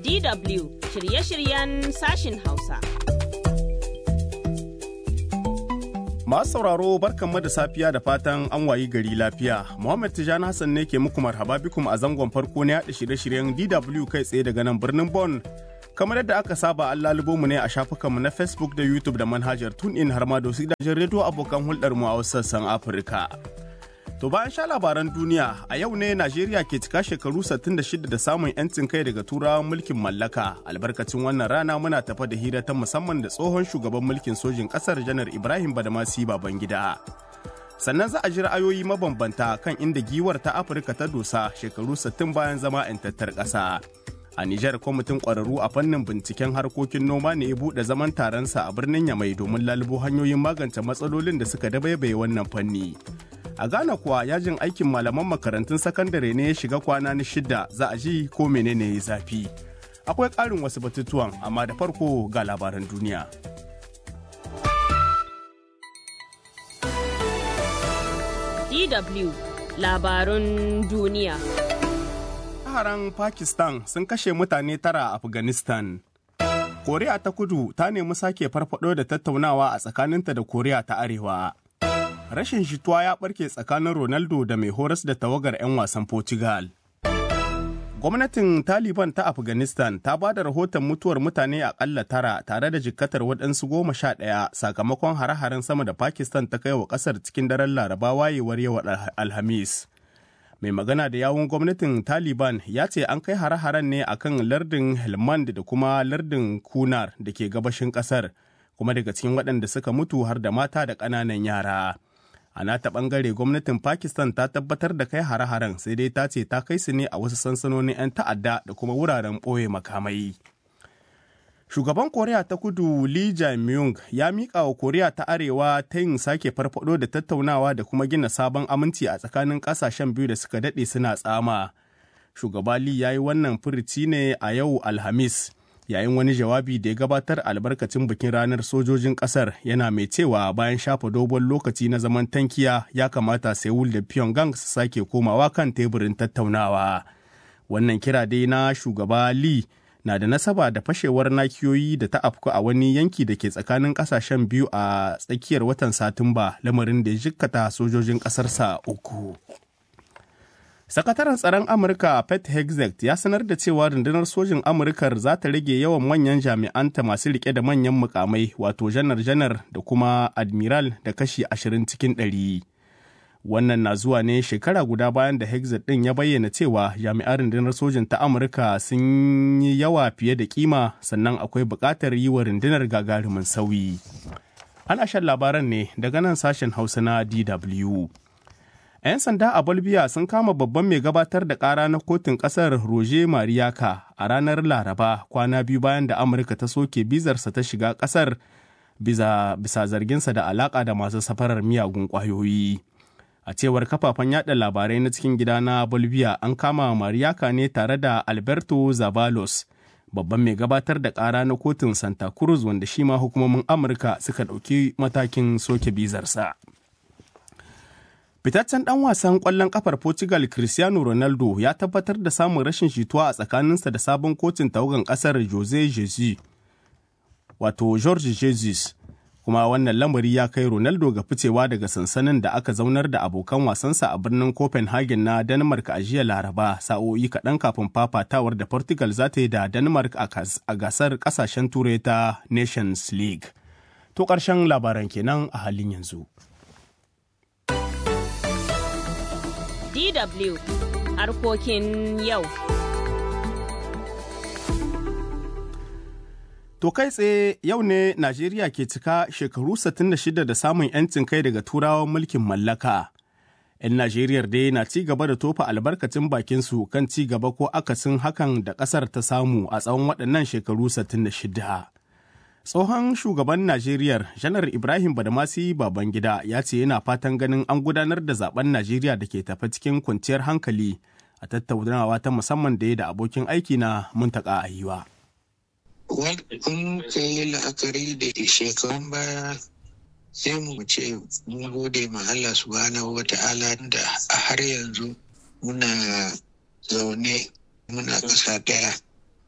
DW shirye-shiryen sashin Hausa. Masu sauraro barkanmu da safiya da fatan an wayi gari lafiya. Muhammad Tijani Hassan ne ke muku marhaba bikum a zangon farko na yaɗa shirye-shiryen DW kai tsaye daga nan birnin Bon. Kamar yadda aka saba an lalubo mu ne a shafukanmu na Facebook da YouTube da manhajar TuneIn har ma da wasu gidajen rediyo abokan hulɗar mu a wasu sassan Afirka. To bayan sha labaran duniya a yau ne Najeriya ke cika shekaru 66 da samun 'yancin kai daga turawan mulkin mallaka. Albarkacin wannan rana muna tafa da hira ta musamman da tsohon shugaban mulkin sojin ƙasar janar Ibrahim Badamasi Babangida. Sannan za a ji ra'ayoyi mabambanta kan inda giwar ta Afirka ta dosa shekaru 60 bayan zama 'yantattar ƙasa. A Nijar kwamitin ƙwararru a fannin binciken harkokin noma ne ya buɗe zaman taronsa a birnin Yamai domin lalubo hanyoyin magance matsalolin da suka dabaibaye wannan fanni. A Ghana kuwa yajin aikin malaman makarantun sakandare ne ya shiga kwana na shida za a ji ko menene ya zafi. Akwai ƙarin wasu batutuwan amma da farko ga labaran duniya. DW labarun duniya. Haran Pakistan sun kashe mutane tara a Afghanistan. Koriya ta kudu ta nemi sake farfado da tattaunawa a tsakaninta da Koriya ta Arewa. rashin jituwa ya barke tsakanin Ronaldo da mai horas da tawagar 'yan wasan Portugal. Gwamnatin Taliban ta Afghanistan ta ba da rahoton mutuwar mutane akalla tara tare da jikkatar waɗansu goma sha ɗaya sakamakon hare-haren sama da Pakistan ta kai wa ƙasar cikin daren Laraba wayewar yau Alhamis. Mai magana da yawun gwamnatin Taliban ya ce an kai hare-haren ne akan lardin Helmand da kuma lardin Kunar da ke gabashin ƙasar, kuma daga cikin waɗanda suka mutu har da mata da ƙananan yara. a nata bangare gwamnatin pakistan ta tabbatar da kai hare-haren sai dai ta ce ta kai su ne a wasu sansanonin 'yan ta'adda da kuma wuraren ɓoye makamai shugaban koriya ta kudu lee jae-myung ya miƙa wa koriya ta arewa ta yin sake farfado da tattaunawa da kuma gina sabon aminci a tsakanin ƙasashen biyu da suka daɗe suna tsama shugaba lee ya yi wannan furici ne a yau alhamis yayin wani jawabi da ya gabatar albarkacin bikin ranar sojojin kasar yana mai cewa bayan shafa dogon lokaci na zaman tankiya ya kamata seoul da pyongyang su sake komawa kan teburin tattaunawa wannan kira dai na shugaba lee na da nasaba da fashewar nakiyoyi da ta afku a wani yanki da ke tsakanin kasashen biyu a tsakiyar watan satumba lamarin da ya jikkata sojojin kasarsa uku Sakataren tsaron Amurka Pete Hegseth ya sanar da cewa rundunar sojin Amurkar za ta rage yawan manyan jami'anta masu rike da manyan mukamai wato janar-janar da kuma admiral da kashi ashirin cikin ɗari. Wannan na zuwa ne shekara guda bayan da Hegseth ɗin ya bayyana cewa jami'an rundunar sojin ta Amurka sun yi yawa fiye da kima sannan akwai buƙatar yi wa rundunar gagarumin sauyi. Ana shan labaran ne daga nan sashen Hausa na DW. 'Yan sanda a Bolivia sun kama babban mai gabatar da ƙara na kotun ƙasar Roger Mariaka a ranar Laraba kwana biyu bayan da Amurka ta soke bizarsa ta shiga ƙasar bisa, bisa zarginsa da alaƙa da masu safarar miyagun ƙwayoyi. A cewar kafafen yada labarai na cikin gida na Bolivia an kama Mariaka ne tare da Alberto Zavalos, babban mai gabatar da ƙara na kotun Santa Cruz wanda shi ma hukumomin Amurka suka ɗauki matakin soke bizarsa. Fitaccen ɗan wasan ƙwallon ƙafar Portugal Cristiano Ronaldo ya tabbatar da samun rashin jituwa a tsakaninsa da sabon kocin tawagan ƙasar Jose Jesus, wato George Jesus. Kuma wannan lamari ya kai Ronaldo ga ficewa daga sansanin da aka zaunar da abokan wasansa a birnin Copenhagen na Denmark a jiya Laraba sa'o'i kaɗan kafin fafatawar da Portugal za ta yi da Denmark a gasar ƙasashen Turai ta Nations League. To ƙarshen labaran kenan a halin yanzu. DW harkokin yau. To kai tsaye yau ne Najeriya ke cika shekaru 66 da samun 'yancin kai daga turawan mulkin mallaka. 'Yan Najeriyar dai na ci gaba da tofa albarkacin bakinsu kan ci gaba ko akasin hakan da ƙasar ta samu a tsawon waɗannan shekaru 66. Tsohon shugaban Najeriya Janar Ibrahim Badamasi Babangida ya ce yana fatan ganin an gudanar da zaben Najeriya da ke tafi cikin kwanciyar hankali a tattaunawa ta musamman da ya da abokin aiki na muntaka ayiwa. Kun ka yi la'akari da shekarun baya sai mu ce mun gode ma Allah subhanahu wa ta'ala da har yanzu muna zaune muna ƙasa ɗaya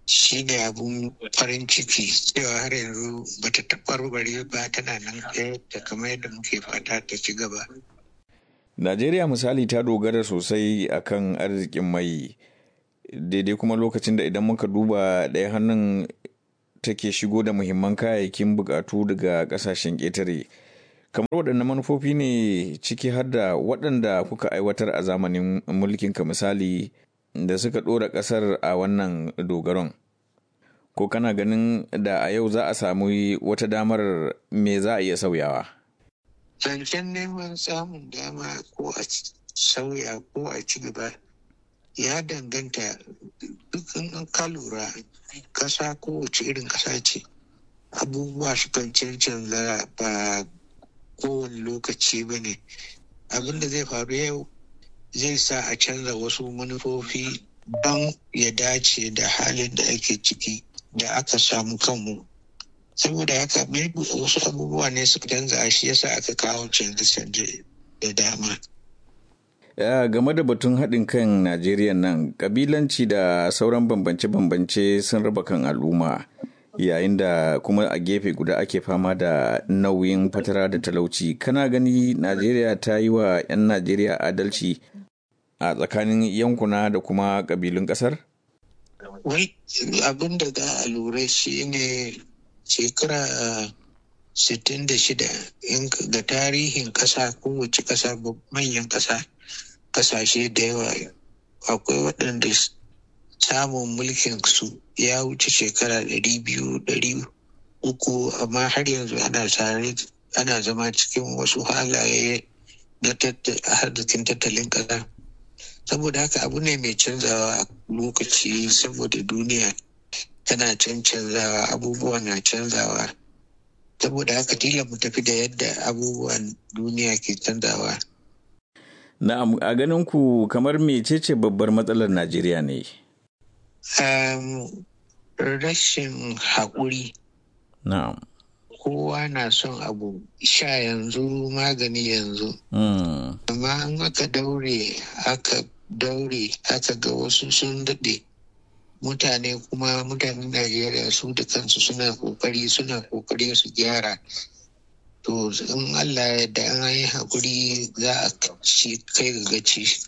shi ne abun farin ciki cewa har yanzu bata taɓarɓare ba tana nan ɗaya da kamar yadda muke fata ta ci gaba. Najeriya misali ta dogara sosai akan arzikin mai daidai kuma lokacin da idan muka duba ɗaya hannun take shigo da muhimman kayayyakin bukatu daga ƙasashen ƙetare. kamar waɗanne manufofi ne ciki har da waɗanda kuka aiwatar a zamanin mulkinka misali da suka ɗora ƙasar a wannan dogaron ko kana ganin da a yau za a samu wata damar me za a iya sauyawa zancen neman samun dama ko a sauya ko a ci gaba ya danganta dukkan ka lura ƙasa kowace irin ƙasa ce abubuwa sukan cancanza ba kowane lokaci ba ne abin da zai faru yau zai sa a canza wasu manufofi don ya dace da halin da ake ciki da aka samu kanmu saboda haka wasu abubuwa ne suka canza shi yasa aka kawo canje-canje da dama ya game da batun haɗin kan najeriya nan ƙabilanci da sauran bambance-bambance sun raba kan al'umma yayin da kuma a gefe guda ake fama da nauyin fatara da talauci kana gani najeriya ta yi wa 'yan najeriya adalci a tsakanin yankuna da kuma ƙabilun ƙasar? wai abin da za a lura shi ne shekara 66 ga tarihin ƙasa kowace ƙasa manyan ƙasa ƙasashe da yawa akwai waɗanda samun mulkin su ya wuce shekara ɗari biyu ɗari uku amma har yanzu ana tare ana zama cikin wasu halaye na arzikin tattalin ƙasa saboda haka abu ne mai canzawa a lokaci saboda duniya tana canzawa abubuwa na canzawa saboda haka tila mu tafi da yadda abubuwan duniya ke canzawa na'am a ganin ku kamar mecece babbar matsalar najeriya ne um, rashin haƙuri. Na'am. Kowa na son abu sha yanzu magani yanzu. Mm. Amma an aka daure aka daure aka ga wasu sun daɗe. Mutane kuma mutanen Najeriya su da kansu suna ƙoƙari suna ƙoƙari su gyara. To in Allah ya da an yi haƙuri za a kai ga gaci.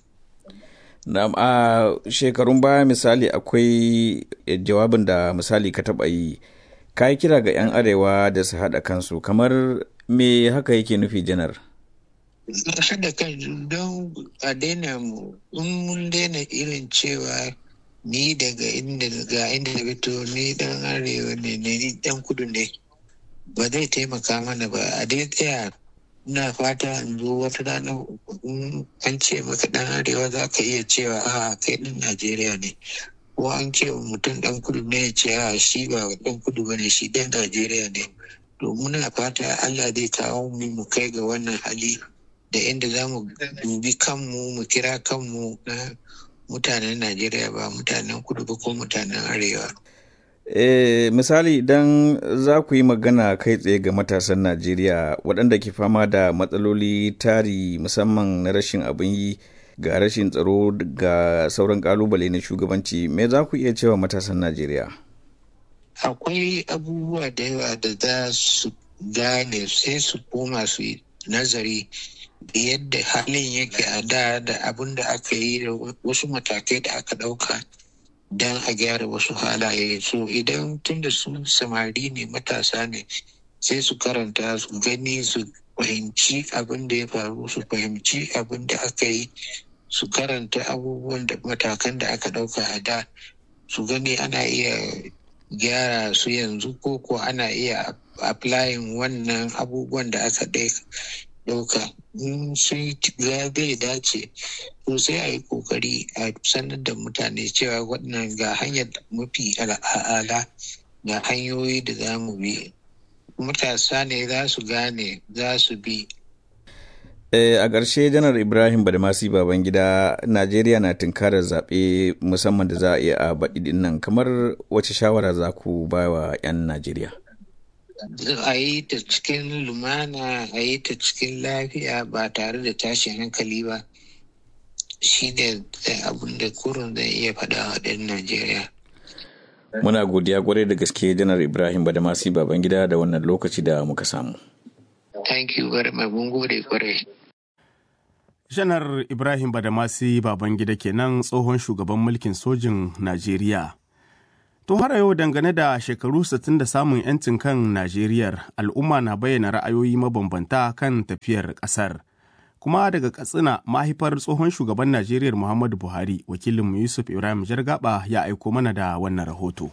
a shekarun baya misali akwai jawabin da misali ka taɓa yi ka yi kira ga 'yan arewa da su haɗa kansu kamar me haka yake nufi janar haɗa kan don a daina mu in mun daina irin cewa ni daga inda ga inda da fito ni dan arewa ne ni dan kudu ne ba zai taimaka mana ba a dai tsaya ina fata in zo wata rana an ce maka dan arewa za ka iya cewa a kai ɗan najeriya ne ko an ce wa mutum dan kudu ne ya ce a shi ba dan kudu ba ne shi dan najeriya ne to muna fata allah zai kawo mu mu kai ga wannan hali da inda za mu dubi kanmu mu kira kanmu na mutanen najeriya ba mutanen kudu ba ko mutanen arewa E, misali idan za ku yi magana kai tsaye ga matasan Najeriya waɗanda ke fama da matsaloli tari musamman na rashin abin yi ga rashin tsaro ga sauran ƙalubale na shugabanci me za ku iya cewa matasan Najeriya? Akwai abubuwa da yawa da za su gane sai su koma su yi nazari da yadda halin yake a da da abin da aka yi da wasu matakai da aka ɗauka. don a gyara wasu halaye so idan tunda su samari ne matasa ne sai su karanta su gani su fahimci abin da ya faru su fahimci abin da aka yi su karanta abubuwan da matakan da aka ɗauka a da su gani ana iya gyara su yanzu ko ko ana iya applying wannan abubuwan da aka ɗauka in sun ga zai dace to sai a yi kokari a sanar da mutane cewa waɗannan ga hanyar mafi al'ala ga hanyoyi da za mu bi matasa ne za su gane za su bi E, a ƙarshe janar ibrahim badamasi babangida najeriya na tunkarar zaɓe musamman da za a iya a baɗi nan kamar wace shawara za ku ba wa 'yan najeriya a yi ta cikin lumana a yi ta cikin lafiya ba tare da tashin hankali ba shi ne abin da kurun zai iya faɗa wa ɗan najeriya Muna godiya kwarai da gaske janar Ibrahim Badamasi Babangida da wannan lokaci da muka samu. Thank you very much. Mun gode kwarai. Janar Ibrahim Badamasi Babangida kenan tsohon shugaban mulkin sojin Najeriya. To har yau dangane da shekaru 60 da samun 'yancin kan Najeriyar al'umma na bayyana ra'ayoyi mabambanta kan tafiyar ƙasar. Kuma daga Katsina mahaifar tsohon shugaban Najeriya Muhammadu Buhari wakilinmu Yusuf Ibrahim Jargaba ya aiko mana da wannan rahoto.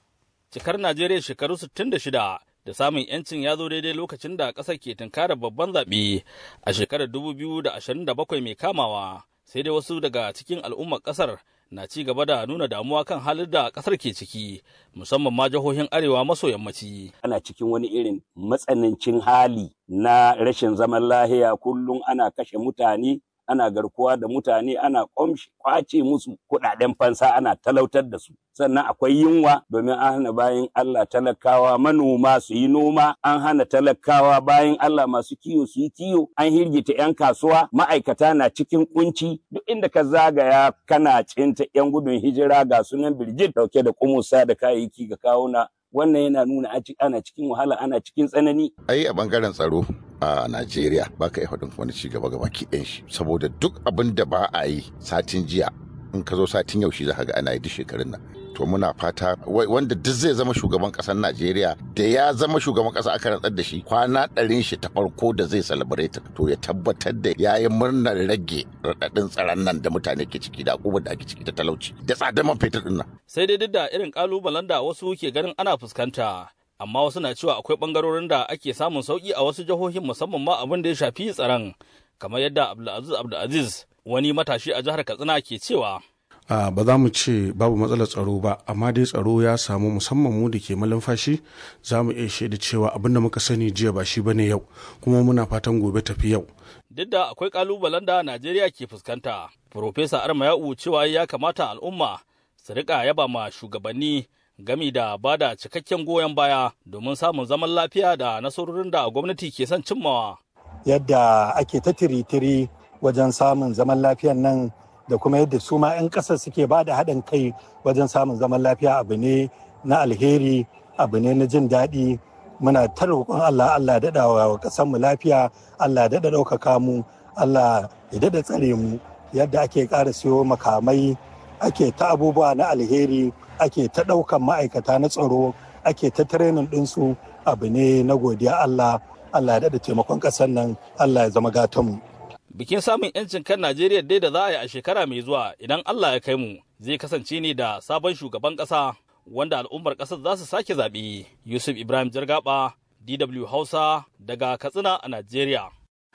Cikar Najeriya shekaru 66 da samun 'yancin ya zo daidai lokacin da ƙasar ke tunkarar babban zaɓe a shekarar 2027 mai kamawa sai dai wasu daga cikin al'ummar ƙasar na ci gaba da nuna damuwa kan halin da ƙasar ke ciki musamman ma jihohin arewa maso yammaci. Ana cikin wani irin matsanancin hali na rashin zaman lahiya kullum ana kashe mutane ana garkuwa da mutane ana kwace musu kuɗaɗen fansa ana talautar da su sannan akwai yunwa domin an hana bayan Allah talakawa manoma su yi noma an hana talakawa bayan Allah masu kiyo su yi kiyo an hirgita 'yan kasuwa ma'aikata na cikin kunci duk inda ka zagaya kana cinta 'yan gudun hijira ga sunan birjit dauke da kumusa da kayayyaki ga kawuna wannan yana nuna ana cikin wahala ana cikin tsanani. ai a bangaren tsaro a Najeriya ba ka iya faɗin wani ci gaba gaba ki shi saboda duk abin da ba a yi satin jiya in ka zo satin yaushe za ka ga ana yi duk shekarun nan to muna fata wanda duk zai zama shugaban ƙasar Najeriya da ya zama shugaban ƙasa aka rantsar da shi kwana ɗarin shi ta farko da zai celebrate to ya tabbatar da ya yi murnar rage raɗaɗin tsaron nan da mutane ke ciki da akubar da ake ciki ta talauci da tsadar man fetur ɗin nan. Sai dai duk da irin ƙalubalen da wasu ke ganin ana fuskanta amma wasu na cewa akwai ɓangarorin da ake samun sauƙi a wasu jihohin musamman ma abin da ya shafi tsaron kamar yadda Abdulaziz Abdulaziz wani matashi a jihar Katsina ke cewa. Uh, ba za mu ce babu matsalar tsaro ba amma dai tsaro ya samu musamman mu da ke malumfashi za mu iya shaida cewa abin da muka sani jiya ba shi bane yau kuma muna fatan gobe tafi yau duk da akwai kalubalen da najeriya ke fuskanta Profesa arma ya'u cewa ya kamata al'umma su rika yaba ma shugabanni gami da ba da cikakken goyon baya domin samun zaman lafiya da nasarorin da gwamnati ke son cimmawa yadda ake ta tiri-tiri wajen samun zaman lafiyan nan da kuma yadda su ma 'yan ƙasar suke ba da haɗin kai wajen samun zaman lafiya abu ne na alheri abu ne na jin daɗi muna ta roƙon Allah Allah daɗa wa ƙasar mu lafiya Allah daɗa ɗaukaka mu Allah ya daɗa tsare mu yadda ake ƙara siyo makamai ake ta abubuwa na alheri ake ta ɗaukan ma'aikata na tsaro ake ta tirenin ɗinsu abu ne na godiya Allah Allah ya daɗa taimakon ƙasar nan Allah ya zama gatanmu. bikin samun 'yancin kan Najeriya dai da za a yi a shekara mai zuwa idan Allah ya kai mu zai kasance ne da sabon shugaban ƙasa wanda al'ummar ƙasar za su sake zaɓe. Yusuf Ibrahim Jargaba, DW Hausa daga Katsina a Najeriya.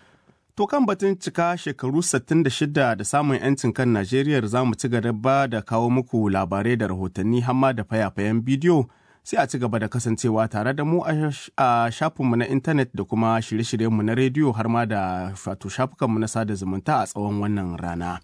To kan batun cika shekaru 66 da samun 'yancin kan Najeriya za mu ci gaba da kawo muku labarai da rahotanni hamma da fayafayen bidiyo sai a ci gaba da kasancewa tare da mu a shafinmu na intanet da kuma shirye-shiryenmu na rediyo har ma da wato shafukanmu na sada zumunta a tsawon wannan rana.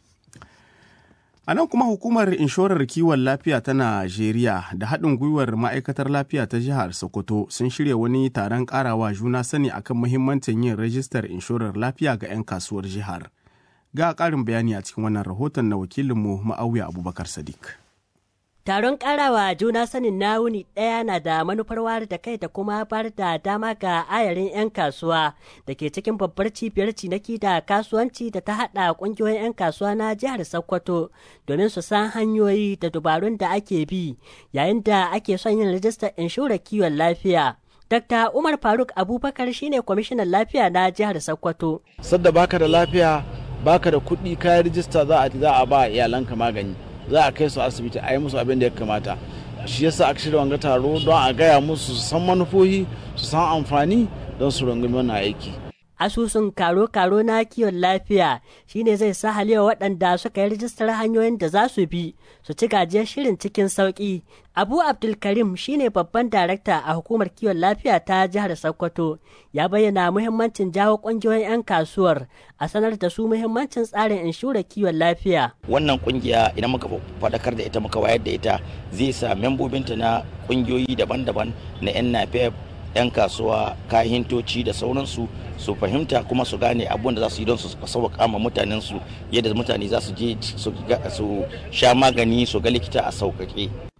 A nan kuma hukumar inshorar kiwon lafiya ta Najeriya da haɗin gwiwar ma'aikatar lafiya ta jihar Sokoto sun shirya wani taron ƙarawa juna sani akan muhimmancin yin rajistar inshorar lafiya ga 'yan kasuwar jihar. Ga ƙarin bayani a cikin wannan rahoton na wakilinmu Ma'auya Abubakar Sadiq. Taron karawa juna sanin na wuni ɗaya na da manufar wayar da kai da kuma bar da dama ga ayarin 'yan kasuwa da ke cikin babbar cibiyar cinaki da kasuwanci da ta haɗa ƙungiyoyin 'yan kasuwa na jihar Sokoto domin su san hanyoyi da dubarun da ake bi yayin da ake son yin rijistar inshorar kiwon lafiya. Dr. Umar Faruk Abubakar shine kwamishinan lafiya na jihar Sokoto. Sadda baka da lafiya baka da kuɗi kayan rijista za a ba iyalanka magani. za a kai su asibiti a yi musu abin da ya kamata shi yasa aka shirya wanga taro don a gaya musu su san manufofi su san amfani don su rungumi wannan aiki asusun karo-karo na kiwon lafiya shine zai sa halewa waɗanda suka yi rijistar hanyoyin da za su bi su ci gajiyar shirin cikin sauƙi abu abdulkarim shine babban darakta a hukumar kiwon lafiya ta jihar sokoto ya bayyana muhimmancin jawo ƙungiyoyin 'yan kasuwar a sanar da su muhimmancin tsarin inshurar kiwon lafiya wannan kungiya idan muka faɗakar da ita muka wayar da ita zai sa membobinta na ƙungiyoyi daban-daban na 'yan napep 'yan kasuwa kahintoci da sauransu su fahimta kuma su gane abun da za su yi don su sauƙaƙa ma mutanen su yadda mutane za su je su sha magani su ga likita a sauƙaƙe.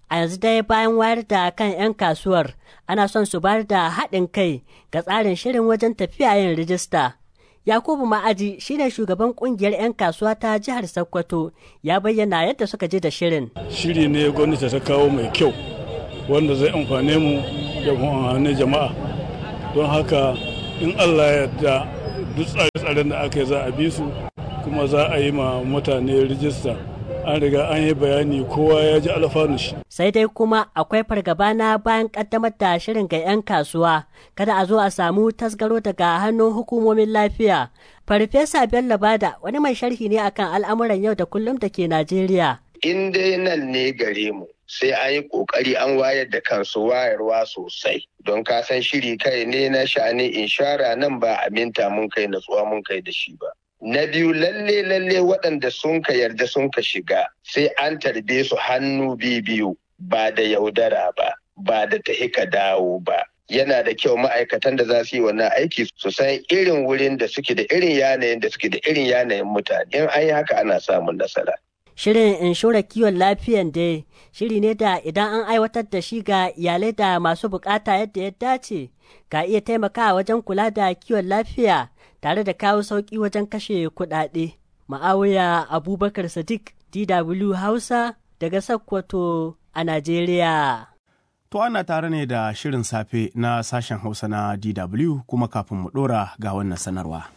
A yanzu dai bayan wayar da kan 'yan kasuwar ana son su bayar da haɗin kai ga tsarin shirin wajen tafiya yin rijista. Yakubu Ma'aji shine shugaban kungiyar 'yan kasuwa ta jihar Sokoto ya bayyana yadda suka je da shirin. Shiri ne gwamnati ta kawo mai kyau wanda zai amfane mu da amfani jama'a. Don haka in Allah ya yarda duk tsare-tsaren da aka yi za a bi su kuma za a yi ma mutane rijista. An riga an yi bayani kowa ya ji alfanu shi. Sai dai kuma akwai fargaba na bayan kaddamar da shirin ga 'yan kasuwa kada a zo a samu tasgaro daga hannun hukumomin lafiya. Farfesa Bello Bada wani mai sharhi ne akan al'amuran yau da kullum da ke Najeriya. In dai nan ne gare mu sai an yi kokari an wayar da kansu wayarwa sosai don ka san shiri kai ne na sha'anin inshara nan ba aminta mun kai natsuwa mun kai da shi ba. Na biyu lalle lalle waɗanda sun ka yarda sun ka shiga sai an tarbe su hannu biyu ba da yaudara ba ba da tahi ka dawo ba. Yana da kyau ma'aikatan da za su yi wannan aiki su san irin wurin da suke da irin yanayin da suke da irin yanayin mutane. In an yi haka ana samun nasara. Shirin inshorar kiwon lafiyan dai shiri ne da idan an aiwatar da shi ga iyalai da masu bukata yadda ya dace ka iya taimakawa wajen kula da kiwon lafiya tare da kawo sauƙi wajen kashe kuɗaɗe. Ma'awiya Abubakar Sadiq DW Hausa daga Sokoto a Najeriya. To ana tare ne da shirin safe na sashen Hausa na DW kuma kafin mu ɗora ga wannan sanarwa.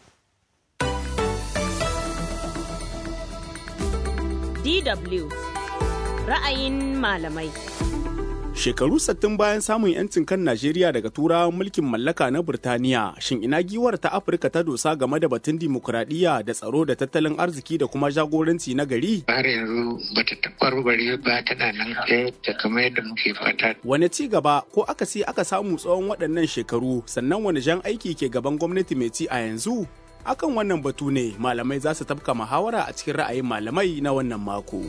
DW ra'ayin malamai. Shekaru sattin bayan samun 'yancin kan Najeriya daga turawan mulkin mallaka na Burtaniya, shin ina giwar ta Afirka ta dosa game da batun dimokuraɗiyya da tsaro da tattalin arziki da kuma jagoranci na gari? Har yanzu bata taɓarɓare ba tana nan ta kamar yadda muke fata. Wane ci gaba ko akasi aka samu tsawon waɗannan shekaru sannan wani jan aiki ke gaban gwamnati mai ci a yanzu? Akan wannan batu ne malamai za su tafka muhawara a cikin ra'ayin malamai na wannan mako.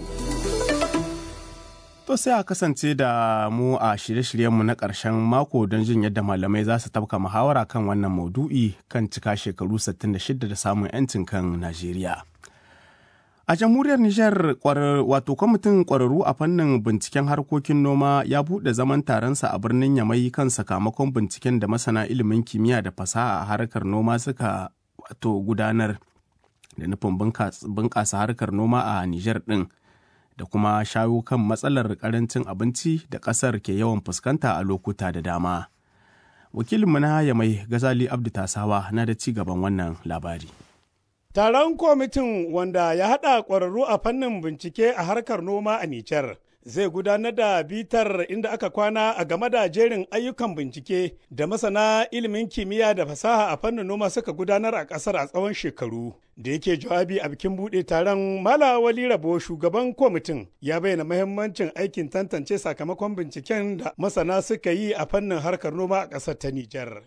To sai a kasance da mu a shirye-shiryenmu na ƙarshen mako don jin yadda malamai za su tafka muhawara kan wannan maudu'i kan cika shekaru 66 da samun 'yancin kan Najeriya. A jamhuriyar Nijar wato kwamitin ƙwararru a fannin binciken harkokin noma ya buɗe zaman taronsa a birnin Yamai kan sakamakon binciken da masana ilimin kimiyya da fasaha a harkar noma suka wato gudanar da nufin bunƙasa harkar noma a Nijar ɗin. da kuma shawo kan matsalar karancin abinci da ƙasar ke yawan fuskanta a lokuta da dama. Wakilinmu na Yamai Gazali Abdu Tasawa na da ci gaban wannan labari. Taron kwamitin wanda ya haɗa ƙwararru a fannin bincike a harkar noma a Nijar. zai gudanar da bitar inda aka kwana a game da jerin ayyukan bincike da masana ilimin kimiyya da fasaha a fannin noma suka gudanar a ƙasar a tsawon shekaru da yake jawabi a bikin buɗe taron mala wali rabo shugaban kwamitin ya bayyana mahimmancin aikin tantance sakamakon binciken da masana suka yi a fannin harkar noma a ƙasar ta nijar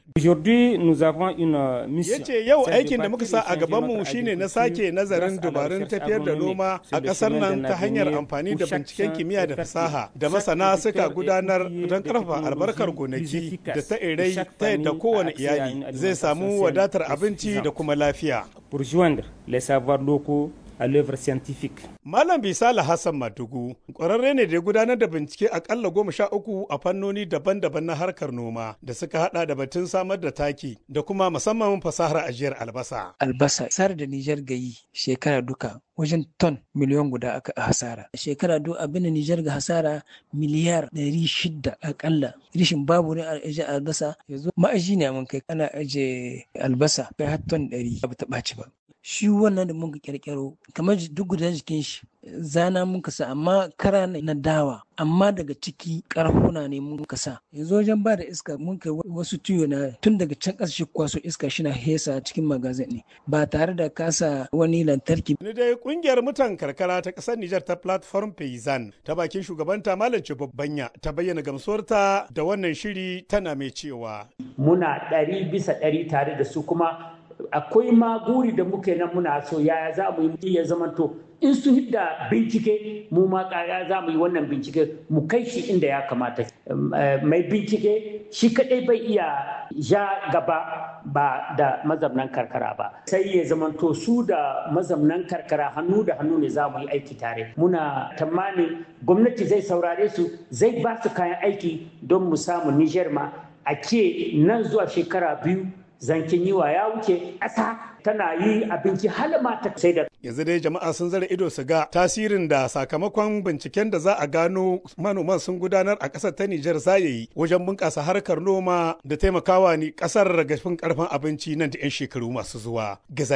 ya ce yau aikin da muka sa a gabanmu shine na sake nazarin dabarun tafiyar da noma a ƙasar nan ta hanyar amfani da binciken kimiyya da fasaha da masana suka gudanar don karfafa albarkar gonaki da ta irai ta yadda kowane iyali zai samu wadatar abinci da kuma lafiya. les savoirs locaux à l'œuvre scientifique. Malam Bisala Hassan Madugu ƙwararre ne da ya gudanar da bincike akalla goma sha uku a fannoni daban-daban na harkar noma da suka hada da batun samar da taki da kuma musamman fasahar ajiyar albasa. Albasa sar da Nijar gayi shekara duka wajen ton miliyan guda aka hasara. Shekara duk abin da Nijar ga hasara miliyar ɗari shida akalla. Rishin babu ne a ajiye albasa yanzu ma'aji ne mun kai ana ajiye albasa kai har ton ɗari ba ta ɓaci ba. shi wannan da muka kirkiro kamar duk guda jikin shi zana muka sa amma kara na dawa amma daga ciki karhuna ne muka sa yanzu wajen ba da iska mun kai wasu tuyo na tun daga can ƙasa shi kwaso iska shi na hesa cikin magazin ne ba tare da kasa wani lantarki. ni dai kungiyar mutan karkara ta ƙasar Nijar ta platform Payzan ta bakin shugabanta Malam Babbanya ta bayyana gamsuwarta da wannan shiri tana mai cewa. Muna ɗari bisa ɗari tare da su kuma akwai ma guri da muke nan muna so yaya za mu yi ya zamanto in su hidda bincike mu ma kaya za mu yi wannan bincike mu kai shi inda ya kamata mai bincike shi kadai bai iya ja gaba ba da mazamnan karkara ba sai ya zamanto su da mazamnan karkara hannu da hannu ne za mu yi aiki tare muna tamanin gwamnati zai saurare su zai ba su kayan aiki don mu samu niger ma a ke nan zuwa shekara biyu zankin yiwa ya wuce ƙasa tana yi abinci halama ta sai da yanzu dai jama'a sun zara ido su ga tasirin da sakamakon binciken da za a gano manoman sun gudanar a ƙasar ta Nijar za ya yi wajen bunƙasa harkar noma da taimakawa ni ƙasar gafin ƙarfin abinci nan da 'yan shekaru masu zuwa.